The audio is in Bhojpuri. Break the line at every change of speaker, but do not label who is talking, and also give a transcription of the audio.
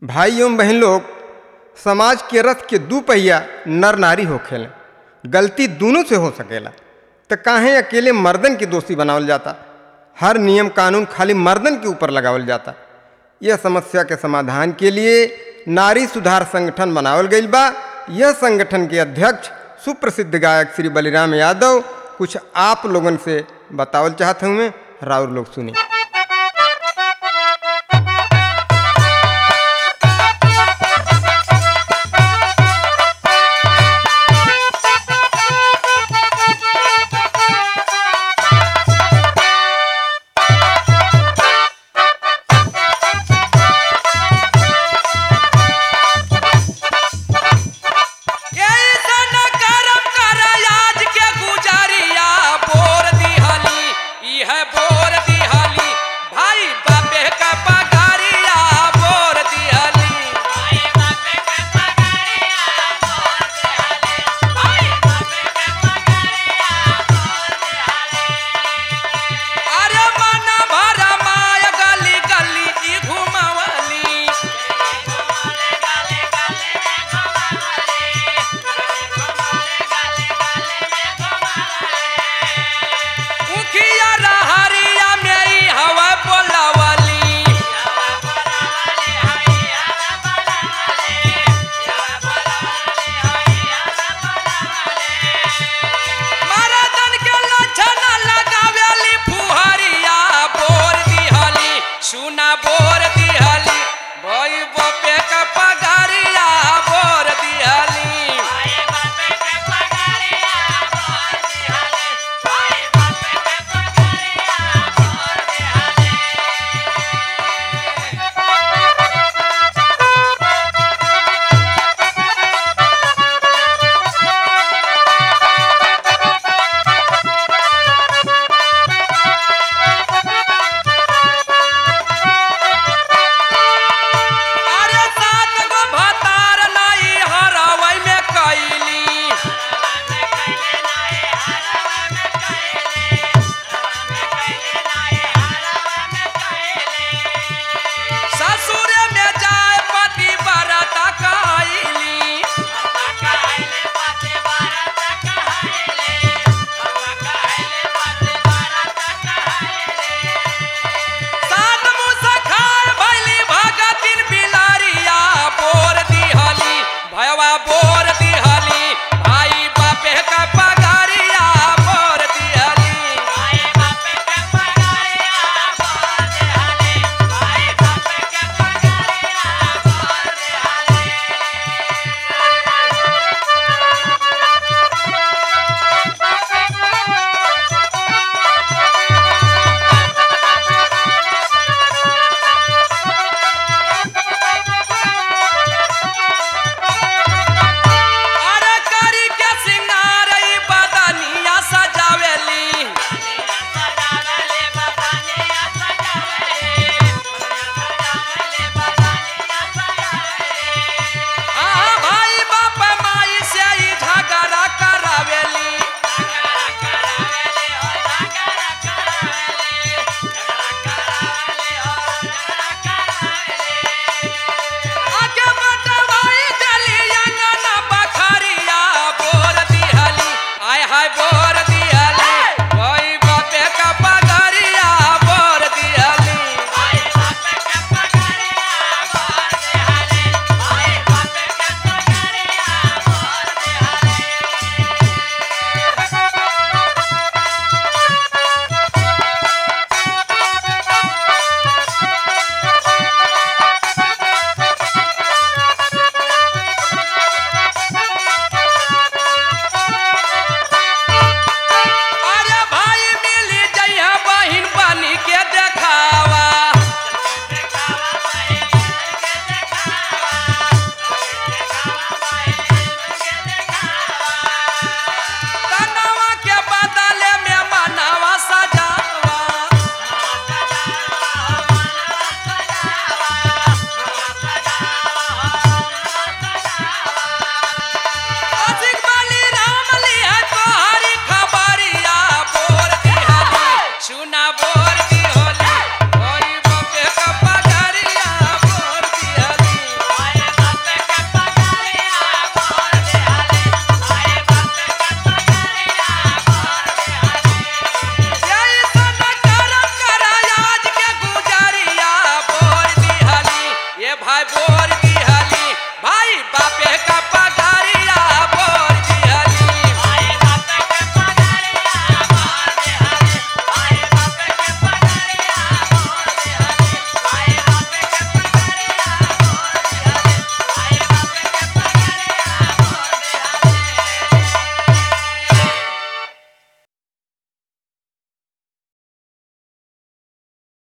भाई एवं बहन लोग समाज के रथ के दू पहिया नर नारी होखेले गलती दोनों से हो सकेला तो काहे अकेले मर्दन के दोषी बनावल जाता हर नियम कानून खाली मर्दन के ऊपर लगावल जाता यह समस्या के समाधान के लिए नारी सुधार संगठन बनावल गईल बा यह संगठन के अध्यक्ष सुप्रसिद्ध गायक श्री बलिराम यादव कुछ आप लोगन से बतावल चाहत हूँ मैं राउर लोग सुनी